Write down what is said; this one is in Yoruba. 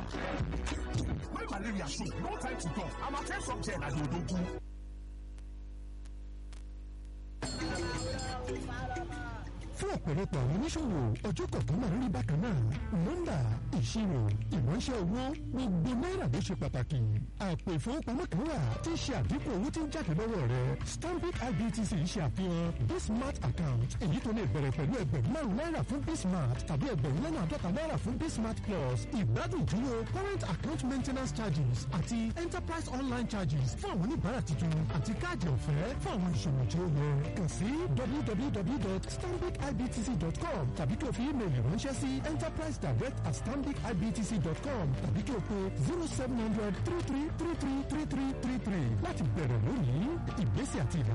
When malaria show, no time to talk. I'm a test of gel and odogu. fún ọ̀pọ̀lọpọ̀ àwọn oníṣòwò ọjọ́ kọ̀ọ̀kan máa ń rí bákan náà nọ́mbà ìṣirò ìránṣẹ́ owó gbogbo náírà ló ṣe pàtàkì àpò ìfowópamọ́ kan wà tí ń ṣe àdínkù owó tí ń jáde lọ́wọ́ rẹ stanbic ibtc ṣe àfihàn bismart account èyí tó lè bẹ̀rẹ̀ pẹ̀lú ẹgbẹ̀rún márùn náírà fún bismart tàbí ẹgbẹ̀rún lọ́nà àádọ́ta náírà fún bismart plus ìgbádùn dúró current account maintenance charges àti enterprise online charges fún àwọn oníbàárà tuntun àti káàdì ọ̀fẹ́ fún àwọn ìṣòwò tí ó yẹ kàn sí www.stanbicibtc.com tàbí kí o fi ímeèlì ránṣẹ́ sí enterprise direct at stanbicibtc.com tàbí kí o pe zero seven hundred three three three three three three three three láti bẹ̀rẹ̀ lónìí ìgbésẹ̀ àti ìlànà.